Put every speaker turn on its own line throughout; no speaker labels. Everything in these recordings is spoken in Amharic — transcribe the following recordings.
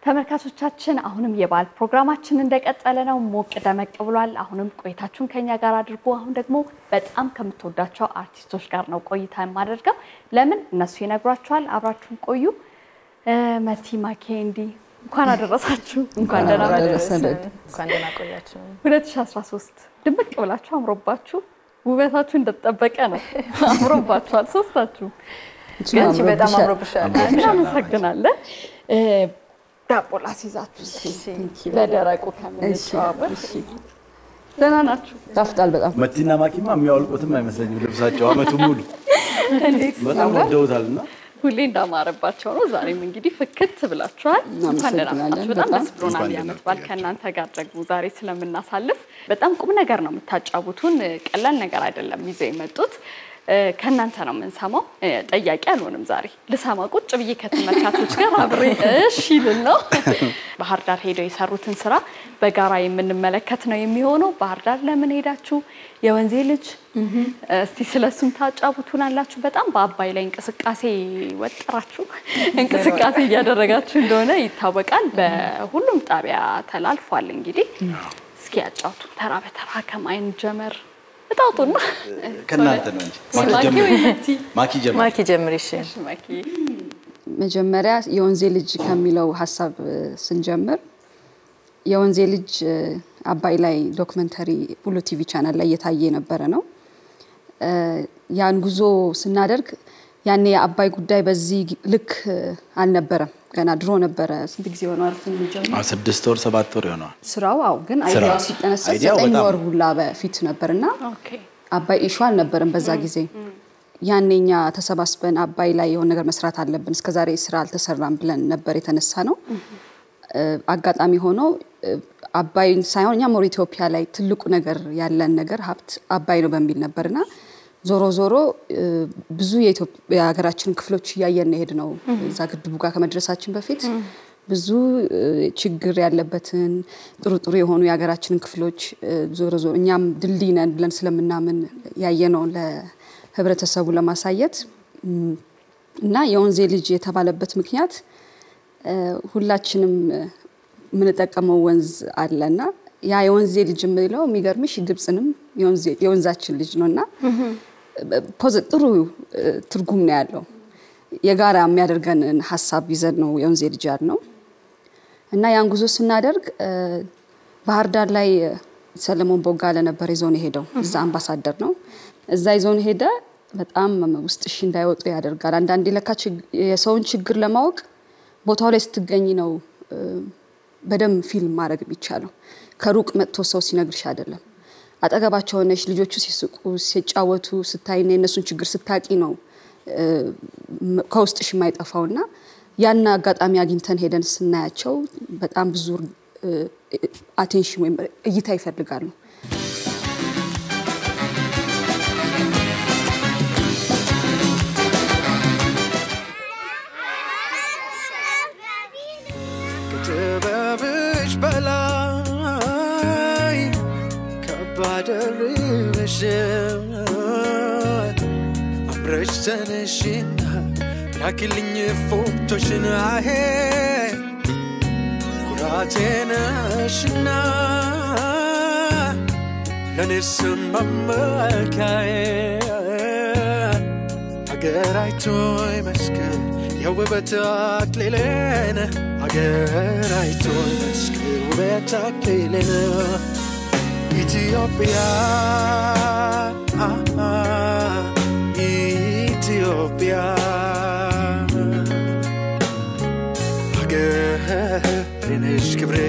ተመልካቾቻችን አሁንም የበዓል ፕሮግራማችን እንደቀጠለ ነው። ሞቅ ደመቅ ብሏል። አሁንም ቆይታችሁን ከኛ ጋር አድርጎ አሁን ደግሞ በጣም ከምትወዳቸው አርቲስቶች ጋር ነው ቆይታ የማደርገው። ለምን እነሱ ይነግሯቸዋል። አብራችሁን ቆዩ። መቲ ማኬንዲ እንኳን አደረሳችሁ። እንኳን ደህና
አደረሰን።
እንኳን ደህና ቆያችሁ።
2013 ድምቅ ብላችሁ አምሮባችሁ ውበታችሁ እንደተጠበቀ ነው። አምሮባችኋል ሶስታችሁ።
አንቺ በጣም አምሮብሻል።
እናመሰግናለን። ዳቦ ላስይዛችሁ እስኪ በደረቁ ከምንጨዋወት። ደህና ናችሁ?
ጣፍጣል በጣም
መቲና ማኪማ የሚያወልቁትም አይመስለኝም ልብሳቸው አመቱ ሙሉ በጣም ወደውታል እና
ሁሌ እንዳማረባቸው ነው። ዛሬም እንግዲህ ፍክት ብላችኋል። እንኳን ደህና መጣችሁ። በጣም ደስ ብሎናል።
እንኳን ደህና
የዓመት በዓል ከእናንተ ጋር ደግሞ ዛሬ ስለምናሳልፍ በጣም ቁም ነገር ነው የምታጫውቱን። ቀላል ነገር አይደለም ይዘው የመጡት ከእናንተ ነው የምንሰማው። ጠያቂ አልሆንም ዛሬ ልሰማ ቁጭ ብዬ ከተመልካቾች ጋር አብሬ እሺ ልል ነው። ባህር ዳር ሄደው የሰሩትን ስራ በጋራ የምንመለከት ነው የሚሆነው። ባህር ዳር ለምን ሄዳችሁ? የወንዜ ልጅ እስቲ ስለሱም ታጫውቱን አላችሁ። በጣም በአባይ ላይ እንቅስቃሴ ወጥራችሁ እንቅስቃሴ እያደረጋችሁ እንደሆነ ይታወቃል። በሁሉም ጣቢያ ተላልፏል። እንግዲህ እስኪ ያጫውቱን ተራ በተራ ከማይን ጀመር እጣውጡና
ከእናንተ ነው እንጂ ማኪ
ማኪ
ጀምሪ።
ወይ መቲ?
ማኪ ጀምሪ።
ማኪ ጀምሪ። እሺ
ማኪ
መጀመሪያ የወንዜ ልጅ ከሚለው ሀሳብ ስንጀምር የወንዜ ልጅ አባይ ላይ ዶክመንተሪ ሁሉ ቲቪ ቻናል ላይ እየታየ የነበረ ነው። ያን ጉዞ ስናደርግ ያኔ የአባይ ጉዳይ በዚህ ልክ አልነበረም። ገና ድሮ ነበረ። ስንት ጊዜ ሆነዋል ስንጀምር
አዎ፣ ስድስት ወር ሰባት ወር ይሆነዋል።
ስራው? አዎ፣ ግን አይዲያው ሲጠነሰስ
አይዲያው
ዘጠኝ
በጣም-
ወር ሁላ በፊት ነበር እና
ኦኬ
አባይ ኢሹ አልነበረም በዛ ጊዜ። ያኔኛ ተሰባስበን አባይ ላይ የሆነ ነገር መስራት አለብን፣ እስከዛሬ ስራ አልተሰራም ብለን ነበር የተነሳ ነው። አጋጣሚ ሆኖ እ፣ አባይን ሳይሆን እኛ ሞር ኢትዮጵያ ላይ ትልቁ ነገር ያለን ነገር ሀብት አባይ ነው በሚል ነበርና ዞሮ ዞሮ እ፣ ብዙ የኢትዮጵያ የሀገራችንን ክፍሎች እያየን ሄድ ነው እዛ ግድቡ ጋር ከመድረሳችን በፊት ብዙ እ፣ ችግር ያለበትን ጥሩ ጥሩ የሆኑ የሀገራችንን ክፍሎች እ፣ ዞሮ ዞሮ እኛም ድልድይ ነን ብለን ስለምናምን ያየነውን ለህብረተሰቡ ለማሳየት እም፣ እና የወንዜ ልጅ የተባለበት ምክንያት እ፣ ሁላችንም እ፣ የምንጠቀመው ወንዝ አለና ያ የወንዜ ልጅ የምለው የሚገርምሽ ግብፅንም የወንዜ- የወንዛችን ልጅ ነው እና ፖዘ- ጥሩ እ፣ ትርጉም ነው ያለው። የጋራ የሚያደርገንን ሀሳብ ይዘን ነው የወንዜ ልጅ ያልነው እና ያን ጉዞ ስናደርግ እ፣ ባህር ዳር ላይ እ፣ ሰለሞን ቦጋለ ነበር ይዞን የሄደው። እዛ አምባሳደር ነው። እዛ ይዞን ሄደ። በጣም ውስጥሽ እንዳይወጡ ያደርጋል። አንዳንዴ ለካ ችግ- የሰውን ችግር ለማወቅ ቦታው ላይ ስትገኝ ነው እ፣ በደንብ ፊልም ማድረግ የሚቻለው። ከሩቅ መጥቶ ሰው ሲነግርሽ አይደለም። አጠገባቸው ሆነሽ ልጆቹ ሲስቁ ሲጫወቱ ስታይና የእነሱን ችግር ስታቂ ነው እ፣ ም- ከውስጥሽ የማይጠፋውና ያን አጋጣሚ አግኝተን ሄደን ስናያቸው በጣም ብዙ አቴንሽን ወይም እይታ ይፈልጋሉ።
ከጥበብሽ በላይ ከባድ ርብሽን አምረሽ ተነሽና ላኪልኝ ፎቶሽን አሄ ኩራቴ ነሽና ለኔስ መመካዬ አገር አይቶ ይመስክር የውበት አክሊሌን አገር አይቶ ይመስክር ውበት አክሊሌን ኢትዮጵያ ኢትዮጵያ አገሬ ነሽ ክብሬ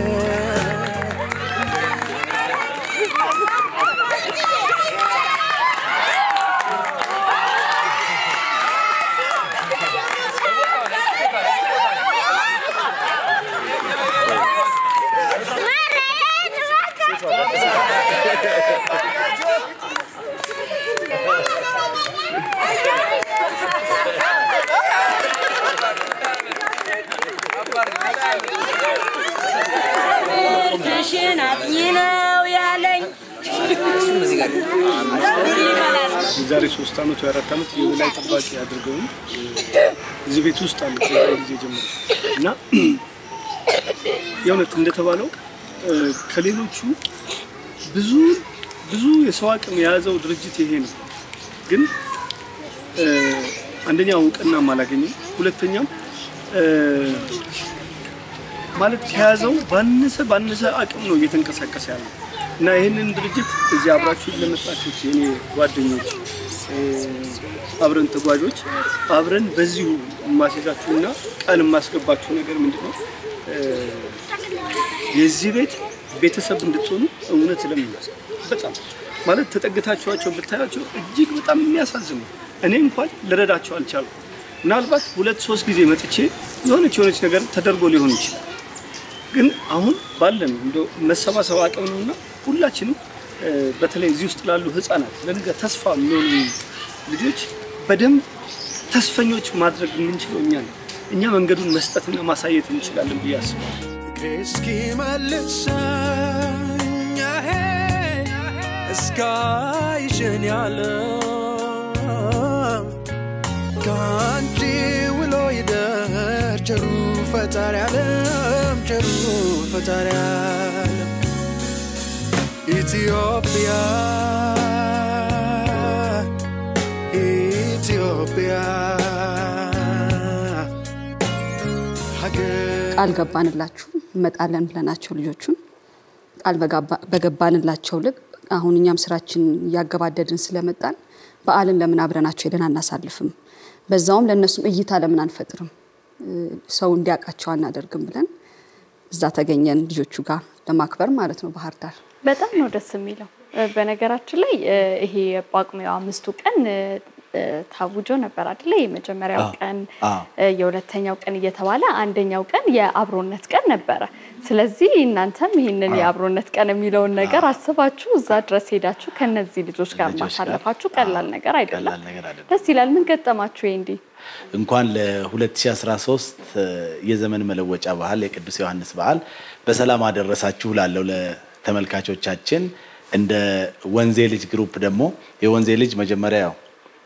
ሽን አጥኚ ነው ያለኝ።
የዛሬ ሶስት ዓመት ወይ አራት ዓመት የበላይ ጠባቂ አድርገውኝ እዚህ ቤት ውስጥ አሉ ከዛ ጊዜ ጀምሮ እና የእውነት እንደተባለው እ፣ ከሌሎቹ ብዙ ብዙ የሰው አቅም የያዘው ድርጅት ይሄ ነው። ግን እ፣ አንደኛ እውቅናም አላገኘም፣ ሁለተኛም እ፣ ማለት ከያዘው ባነሰ ባነሰ አቅም ነው እየተንቀሳቀሰ ያለው እና ይህንን ድርጅት እዚህ አብራችሁ ለመጣችሁት የኔ ጓደኞች እ፣ አብረን ተጓዦች አብረን በዚሁ የማስይዛችሁና ቃል የማስገባችሁ ነገር ምንድን ነው እ፣ የዚህ ቤት ቤተሰብ እንድትሆኑ እውነት ለምናስ በጣም ማለት ተጠግታችኋቸው ብታያቸው እጅግ በጣም የሚያሳዝኑ እኔ እንኳን ልረዳቸው አልቻልኩም። ምናልባት ሁለት ሶስት ጊዜ መጥቼ የሆነች የሆነች ነገር ተደርጎ ሊሆን ይችላል። ግን አሁን ባለን እንደ መሰባሰብ አቅም ነውና ሁላችንም እ፣ በተለይ እዚህ ውስጥ ላሉ ህፃናት ለነገ ተስፋ የሚሆኑ ልጆች በደንብ ተስፈኞች ማድረግ የምንችለው እኛ ነው። እኛ መንገዱን መስጠትና ማሳየት እንችላለን ብዬ አስባለሁ።
እግሬ እስኪመልሰኝ አሄ እስካይሽን ያለው ከአንቺ ውሎ ይደር ቸሩ ፈጣሪ ዓለም ቸሩ ፈጣሪ ዓለም ኢትዮጵያ ኢትዮጵያ ሀገር
ቃል ገባንላችሁ እንመጣለን ብለናቸው ልጆቹን ቃል በጋባ- በገባንላቸው ልብ አሁን እኛም ስራችን እያገባደድን ስለመጣን በዓልን ለምን አብረናቸው ሄደን አናሳልፍም? በዛውም ለእነሱም እይታ ለምን አንፈጥርም? እ፣ ሰው እንዲያውቃቸው አናደርግም ብለን እዛ ተገኘን ልጆቹ ጋር ለማክበር ማለት ነው ባህር ዳር።
በጣም ነው ደስ የሚለው። እ፣ በነገራችን ላይ እ፣ ይሄ የጳጉሜው አምስቱ ቀን እ፣ እ፣ ታውጆ ነበር አይደለ? የመጀመሪያው
አዎ፣
ቀን
አዎ።
እ፣ የሁለተኛው ቀን እየተባለ አንደኛው ቀን የአብሮነት ቀን ነበረ። ስለዚህ እናንተም ይህንን የአብሮነት ቀን የሚለውን ነገር አስባችሁ እዛ ድረስ ሄዳችሁ ከነዚህ ልጆች ጋር
ልጆች ጋር፣
ማሳለፋችሁ ቀላል
አዎ፣
ነገር አይደለም።
ቀላል ነገር አይደለም።
ደስ ይላል። ምን ገጠማችሁ? ይሄ እንዲህ
እንኳን ለ2013 የዘመን መለወጫ በዓል የቅዱስ ዮሐንስ በዓል በሰላም አደረሳችሁ ላለው ለተመልካቾቻችን። እንደ ወንዜ ልጅ ግሩፕ ደግሞ የወንዜ ልጅ መጀመሪያ ያው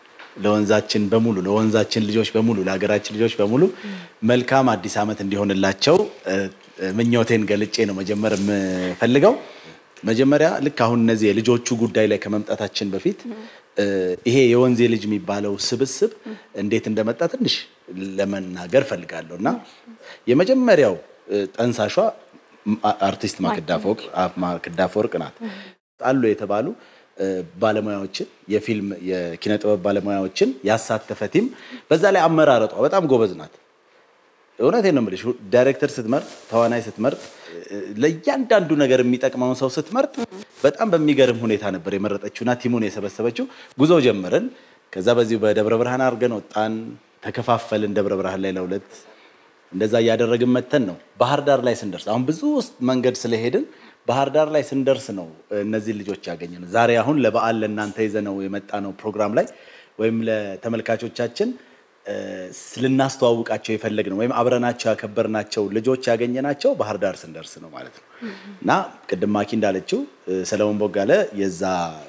ለወንዛችን በሙሉ ለወንዛችን ልጆች በሙሉ ለሀገራችን ልጆች በሙሉ መልካም አዲስ ዓመት እንዲሆንላቸው እ፣ እ፣ ምኞቴን ገልጬ ነው መጀመር የምፈልገው። መጀመሪያ ልክ አሁን እነዚህ የልጆቹ ጉዳይ ላይ ከመምጣታችን በፊት እ፣ ይሄ የወንዜ ልጅ የሚባለው ስብስብ እንዴት እንደመጣ ትንሽ ለመናገር ፈልጋለሁ እና የመጀመሪያው እ፣ ጠንሳሿ ም- አ- አርቲስት ማክዳ ፎቅ አ- ማክዳ ፎርቅ ናት። አሉ የተባሉ እ፣ ባለሙያዎችን የፊልም የኪነ ጥበብ ባለሙያዎችን ያሳተፈ ቲም፣ በዛ ላይ አመራረጧ በጣም ጎበዝ ናት። እውነቴን ነው የምልሽ። ዳይሬክተር ስትመርጥ፣ ተዋናይ ስትመርጥ፣ እ፣ ለእያንዳንዱ ነገር የሚጠቅመውን ሰው ስትመርጥ በጣም በሚገርም ሁኔታ ነበር የመረጠችውና ቲሙን የሰበሰበችው። ጉዞ ጀመርን። ከዛ በዚሁ በደብረ ብርሃን አድርገን ወጣን፣ ተከፋፈልን። ደብረ ብርሃን ላይ ለሁለት እንደዛ እያደረግን መተን ነው ባህር ዳር ላይ ስንደርስ፣ አሁን ብዙ ውስጥ መንገድ ስለሄድን ባህር ዳር ላይ ስንደርስ ነው እነዚህ ልጆች ያገኘን። ዛሬ አሁን ለበዓል ለእናንተ ይዘነው የመጣ ነው ፕሮግራም ላይ ወይም ለተመልካቾቻችን እ፣ ልናስተዋውቃቸው የፈለግ ነው ወይም አብረናቸው ያከበርናቸው ልጆች ያገኘናቸው ባህር ዳር ስንደርስ ነው ማለት ነው። እና ቅድም ማኪ እንዳለችው እ፣ ሰለሞን ቦጋለ የዛ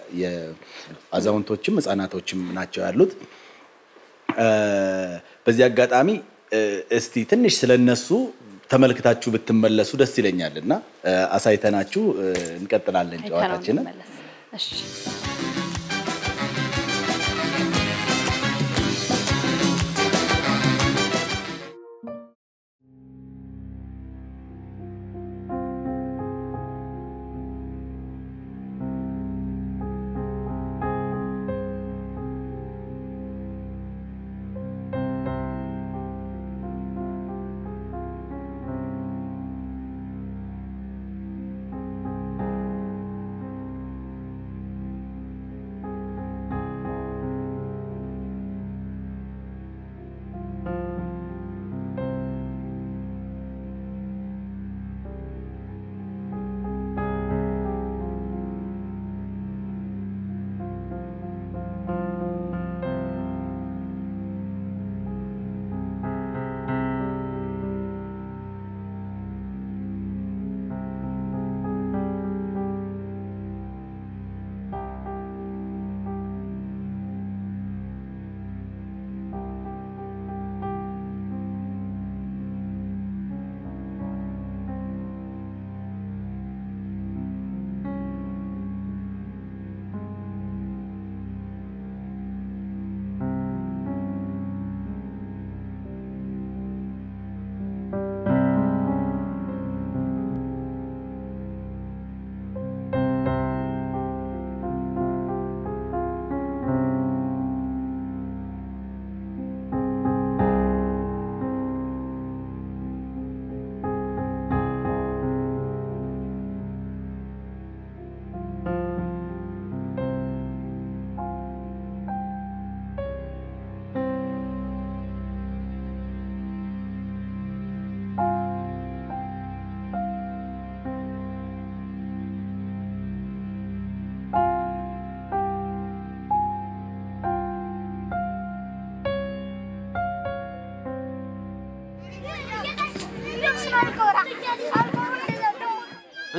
የአዛውንቶችም ህፃናቶችም ናቸው ያሉት። እ፣ በዚህ አጋጣሚ እ፣ እስቲ ትንሽ ስለነሱ ተመልክታችሁ ብትመለሱ ደስ ይለኛል እና እ፣ አሳይተናችሁ እ፣ እንቀጥላለን
አይተነው
ጨዋታችንን።
እንመለስ። እሺ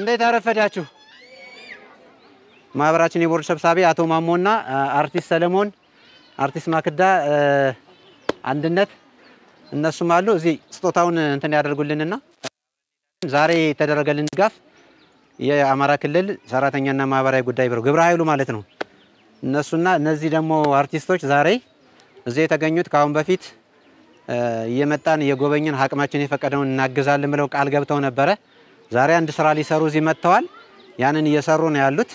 እንዴት አረፈዳችሁ? ማህበራችን የቦርድ ሰብሳቢ አቶ ማሞና አርቲስት ሰለሞን፣ አርቲስት ማክዳ አንድነት እነሱም አሉ። እዚህ ስጦታውን እንትን ያደርጉልንና ዛሬ የተደረገልን ድጋፍ የአማራ ክልል ሰራተኛና ማህበራዊ ጉዳይ ቢሮ ግብረ ኃይሉ ማለት ነው። እነሱና እነዚህ ደግሞ አርቲስቶች ዛሬ እዚህ የተገኙት ከአሁን በፊት እየመጣን እየጎበኝን አቅማችን የፈቀደውን እናግዛለን ብለው ቃል ገብተው ነበረ። ዛሬ አንድ ስራ ሊሰሩ እዚህ መጥተዋል። ያንን እየሰሩ ነው ያሉት።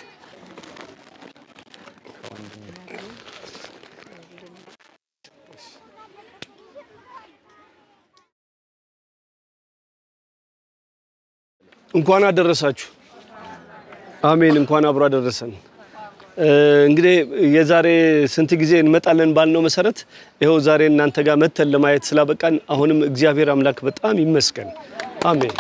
እንኳን አደረሳችሁ። አሜን። እንኳን አብሮ አደረሰን። እንግዲህ የዛሬ ስንት ጊዜ እንመጣለን ባልነው መሰረት ይኸው ዛሬ እናንተ ጋር መተን ለማየት ስላበቃን አሁንም እግዚአብሔር አምላክ በጣም ይመስገን። አሜን።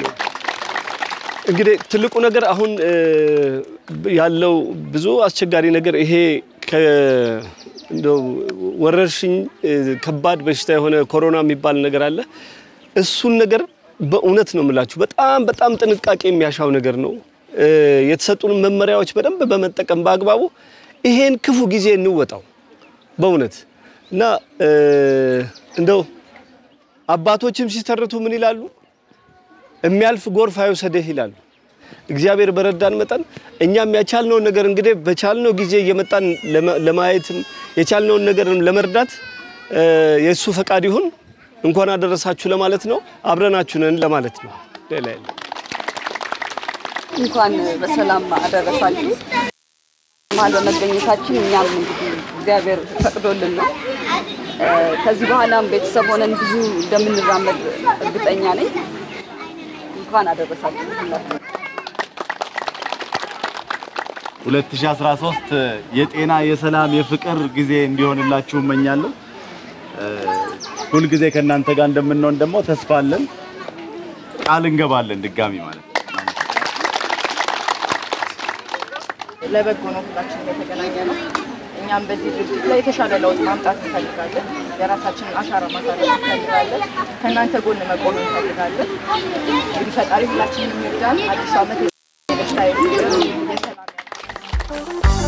እንግዲህ ትልቁ ነገር አሁን ያለው ብዙ አስቸጋሪ ነገር ይሄ እንደው ወረርሽኝ ከባድ በሽታ የሆነ ኮሮና የሚባል ነገር አለ። እሱን ነገር በእውነት ነው የምላችሁ በጣም በጣም ጥንቃቄ የሚያሻው ነገር ነው። የተሰጡን መመሪያዎች በደንብ በመጠቀም በአግባቡ ይሄን ክፉ ጊዜ እንወጣው በእውነት እና እንደው አባቶችም ሲተርቱ ምን ይላሉ? የሚያልፍ ጎርፍ አይውሰድህ ይላሉ። እግዚአብሔር በረዳን መጠን እኛም ያቻልነውን ነገር እንግዲህ በቻልነው ጊዜ እየመጣን ለማየትም የቻልነውን ነገር ለመርዳት የእሱ ፈቃድ ይሁን። እንኳን አደረሳችሁ ለማለት ነው። አብረናችሁ ነን ለማለት ነው። ሌላ የለም።
እንኳን በሰላም አደረሳችሁ። መሀል በመገኘታችን እኛም እንግዲህ እግዚአብሔር ፈቅዶልን ነው። ከዚህ በኋላም ቤተሰብ ሆነን ብዙ እንደምንራመድ እርግጠኛ ነኝ። እንኳን አደረሳችሁ ሁላችሁ።
2013 የጤና የሰላም የፍቅር ጊዜ እንዲሆንላችሁ እመኛለሁ። ሁልጊዜ ከእናንተ ጋር እንደምንሆን ደግሞ ተስፋ አለን፣ ቃል እንገባለን ድጋሚ ማለት ነው።
ለበጎ ነው ሁላችንም የተገናኘ ነው። እኛም በዚህ ድርጅት ላይ የተሻለ ለውጥ ማምጣት እንፈልጋለን። የራሳችንን አሻራ ማሳረፍ እንፈልጋለን። ከእናንተ ጎን መቆም እንፈልጋለን። እንግዲህ ፈጣሪ ሁላችንም ይርዳን። አዲሱ ዓመት የደስታ የፍቅር የሰላም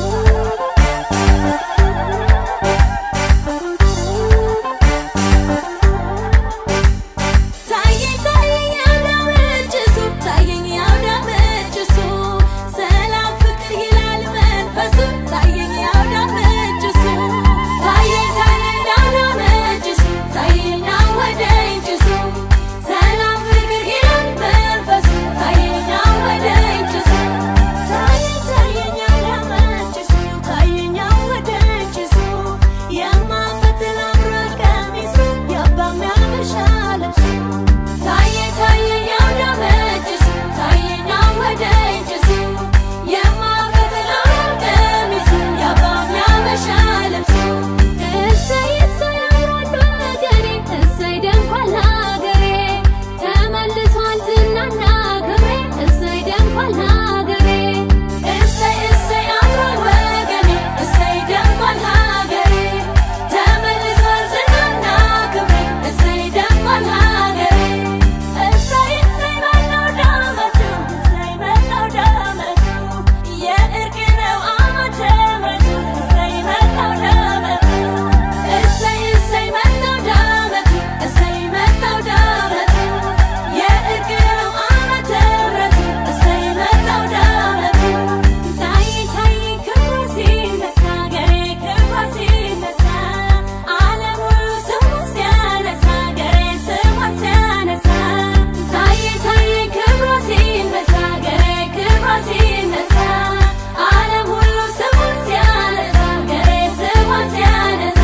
ታየኝ ታየኝ አውዳመችሱ ታየኝ አውዳመችሱ ሰላም ፍቅር ይላል መንፈሱ ታየኝ አውዳመችሱ ታየኝ ታየኝ አውዳመችሱ ታየኝ አወደኝችሱ ሰላም ፍቅር ይላል መንፈሱ ታየኝ አወደኝችሱ ታየኝ ታየኝ አውዳመችሱ ታየኝ አወደኝችሱ የማፈትል አምሮት ቀሚሱ የአባም ያበሻ ልብሱ ታየኝ ታየኝ አውዳመችሱ ታየኝ አወደኝችሱ የማፈትል አምሮት ቀሚሱ የአባም ያበሻ ልብሱ እሰይ እሰይ አምሯል ወገኔ እሰይ ደምቋል ሀገሬ ተመልሷል ዝናና ክብሬ እሰይ ደምቋል ሀገሬ እሰይ እሰይ አምሯል ወገኔ እሰይ ደምቋል ሀገሬ ተመልሷል ዝናና ክብሬ እሰይ ደምቋል ሀገሬ እሰይ እሰይ መጣው ዳመቱ እሰይ መጣው ዳመቱ የእርቅ ነው ዓመተ ምሕረቱ እሰይ መጣው ዳመቱ እሰይ እሰይ መጣው ዳመቱ እሰይ መጣው ዳመቱ የእርቅ ነው ዓመተ ምሕረቱ እሰይ መጣው ዳመቱ ታይ ታይ ክብሩ ሲነሳ ገሬ ክብሩ ሲነሳ ዓለም ሁሉ ስሙን ሲያነሳ ገሬ ስሙን ሲያነሳ ታይ ታይ ክብሩ ሲነሳ ገሬ ክብሩ ሲነሳ ዓለም ሁሉ ስሙን ሲያነሳ ገሬ ስሙን ሲያነሳ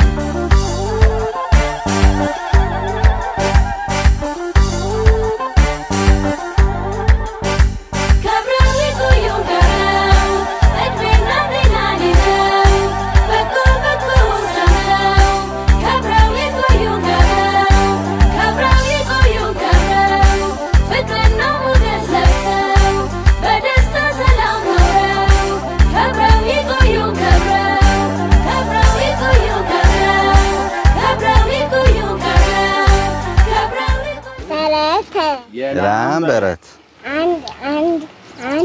ከብረው ይቆዩ ከብረው እድሜና ጤናን ይዘው በጎ በጎውን ሰምተው ከብረው ይቆዩ ከብረው ከብረው ይቆዩ ከብረው ፍቅርና ሞገስ ለብሰው በደስታ ሰላም ኖረው ከብረው ይቆዩ ከብረው ከብረው ይቆዩ ከብረው ከብረው ይቆዩ ከብረው ከብረው ይቆዩ
ላምበረት
አንድ አንድ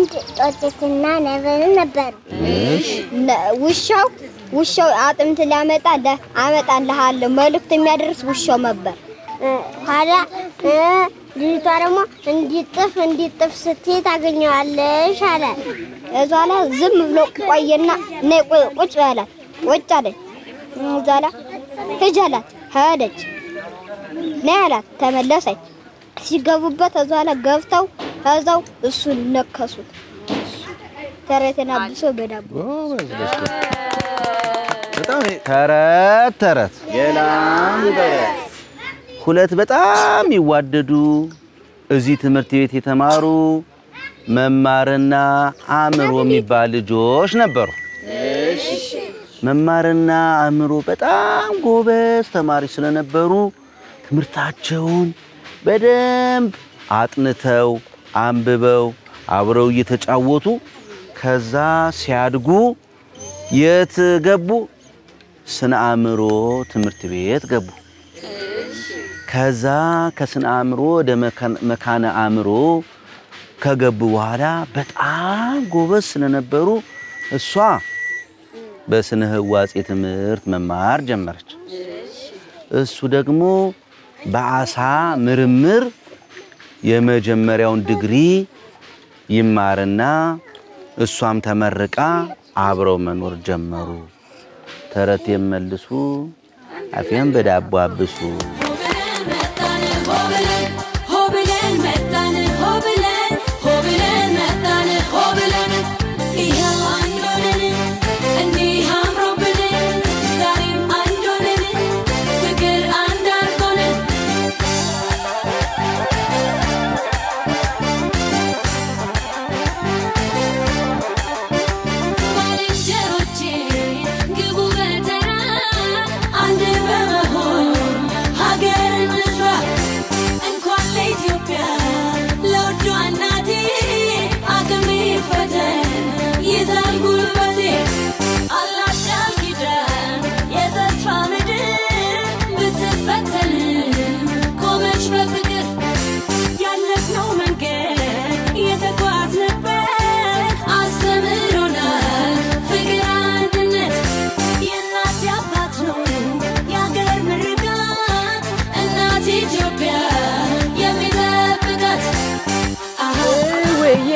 አንድ ጦጤትና ነብር ነበሩ። ነ- ውሻው ውሻው አጥምት ሊያመጣ ለ- አመጣልሃለሁ መልእክት የሚያደርስ ውሻው ነበር። ኋላ እ፣ ልጅቷ ደግሞ እንዲጥፍ እንዲጥፍ ስትይ ታገኘዋለሽ አለ። እዛ ላይ ዝም ብሎ ቆየና ነይ ቁ- ቁጭ በይ አላት። ቁጭ አለች። እዛ ላይ ሂጅ አላት። ሄደች። ነይ አላት። ተመለሰች። ሲገቡበት እዛ ላይ ገብተው እዛው እሱን ነከሱት። ተረቴን አብሶ በዳቦ
በጣም ተረት ተረት
የላም በረት
ሁለት በጣም ይዋደዱ እዚህ ትምህርት ቤት የተማሩ መማርና አእምሮ የሚባል ልጆች ነበሩ። መማርና አእምሮ በጣም ጎበዝ ተማሪ ስለነበሩ ትምህርታቸውን በደንብ አጥንተው አንብበው አብረው እየተጫወቱ ከዛ ሲያድጉ የት ገቡ? ስነ አእምሮ ትምህርት ቤት ገቡ። ከዛ ከስነ አእምሮ ወደ መካን- መካነ አእምሮ ከገቡ በኋላ በጣም ጎበዝ ስለነበሩ እሷ በስነ ህዋጼ ትምህርት መማር ጀመረች። እሱ ደግሞ በአሳ ምርምር የመጀመሪያውን ዲግሪ ይማርና እሷም ተመርቃ አብረው መኖር ጀመሩ። ተረት የመልሱ አፌን በዳቦ አብሱ።
ሆብለን መጣን ሆብለን ሆብለን መጣን ሆብለን ይኸው አንድ ሆነን እንዲህ አምሮብን ዛሬም አንድ ሆነን ፍቅር አንድ አድርጎን ባልንጀሮቼ ግቡ በተራ አንድ በመሆን ሀገር እንስራ እንኳን ለኢትዮጵያ ለውዷ እናቴ አቅሜ ፈተን ይዛል ጉልበቴ አላት ቃል ኪዳን የተስፋ ምድር ብትፈተን ቆመች በፍቅር ያለፍነው መንገድ የተጓዝንበት አስተምሮናል ፍቅር አንድነት የእናት አባት ነው የአገር ምርቃት እናት ኢትዮጵያ የሚጠብቃት
ውዬ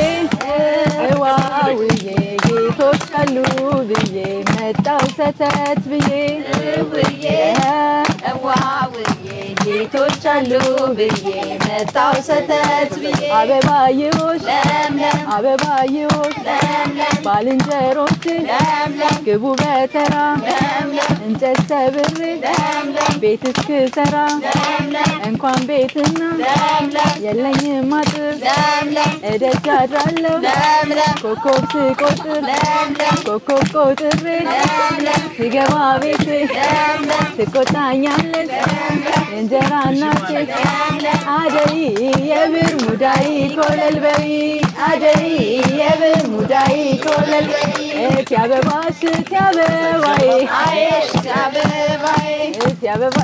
እዋውዬ ጌቶች አሉ ብዬ መጣው ሰተት ብዬ ውዬ እዋውዬ ጌቶች አሉ ብዬ መጣው ሰተት ብዬ አበባዬዎች ለምለም አበባዬዎች ለምለም ባልንጀሮች ለምለም ግቡ በተራ ለምለም እንጨት ሰብሬ ለምለም ቤት እስክሰራ ለምለም እንኳን ቤትና ለምለም የለኝም አጥር ለምለም እደጅ አድራለሁ ለምለም ኮከብ ስቆጥር ለምለም ኮከብ ቆጥሬ ለምለም ስገባ ቤቴ ለምለም ትቆጣኛለች የእንጀራ እናቴ አደይ የብር ሙዳይ ኮለል በይ አደይ የብር ሙዳይ ኮለል በይ እቲ አበባሽ እቲ አበባዬ እቲ አበባዬ እቲ አበባ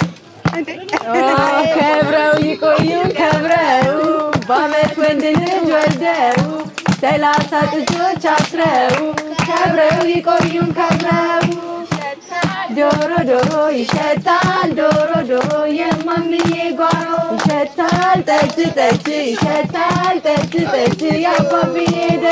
ከብረው ይቆዩ ከብረው በአመት ወንድ ልጅ ወልደው ሰላሳ ጥጆች አስረው ከብረው ይቆዩን ከብረው ዶሮ ዶሮ ይሸታል ዶሮ ዶሮ የማምዬ ጓሮ ይሸታል ጠጅ ጠጅ ይሸታል ጠጅ ጠጅ የአባብዬ